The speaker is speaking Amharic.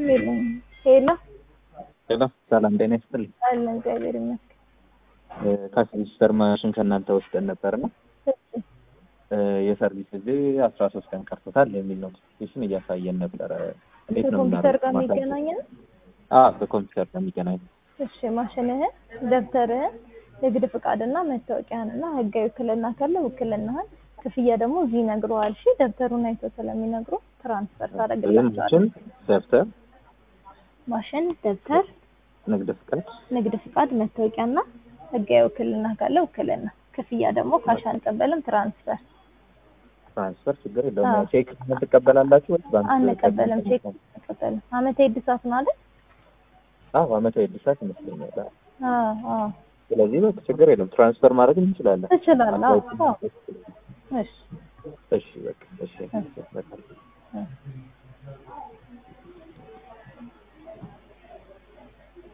የለኝም። ሄሎ ሄሎ ሰላም ጤና ይስጥልኝ። አለ እግዚአብሔር ይመስገን። ከሲስተር ማሽን ከእናንተ ወስደን ነበርና እሺ የሰርቪስ ጊዜ አስራ ሶስት ቀን ቀርቶታል የሚል ኖቲፊኬሽን እያሳየን ነበረ። እንዴት ነው ከኮምፒውተር ጋር የምናደርገው? የሚገናኝ ነው። አዎ በኮምፒውተር ጋር የሚገናኝ እሺ ማሽንህን፣ ደብተርህን፣ ንግድ ፍቃድና መታወቂያህንና ህጋዊ ውክልና ካለ ውክልናህን፣ ክፍያ ደግሞ እዚህ ይነግረዋል። እሺ ደብተሩን አይቶ ስለሚነግሩ ትራንስፈር ታደርግላቸዋለህ። ማሽን፣ ደብተር፣ ማሽን፣ ደብተር፣ ንግድ ፍቃድ ንግድ ፍቃድ፣ መታወቂያና ህጋዊ ውክልና ካለ ውክልና፣ ክፍያ ደግሞ ካሽ አንቀበልም፣ ትራንስፈር ትራንስፈር ችግር የለውም። አዎ። ቼክ ትቀበላላችሁ ወይስ ባንክ? አንቀበልም። ቼክ አንቀበልም። አመታዊ እድሳት ነው አይደል? አዎ አመታዊ እድሳት ይመስለኛል። አዎ። አዎ አዎ ስለዚህ በቃ ችግር የለውም። ትራንስፈር ማድረግ እንችላለን። ትችላለህ። አዎ አዎ። እሺ እሺ በቃ እሺ በቃ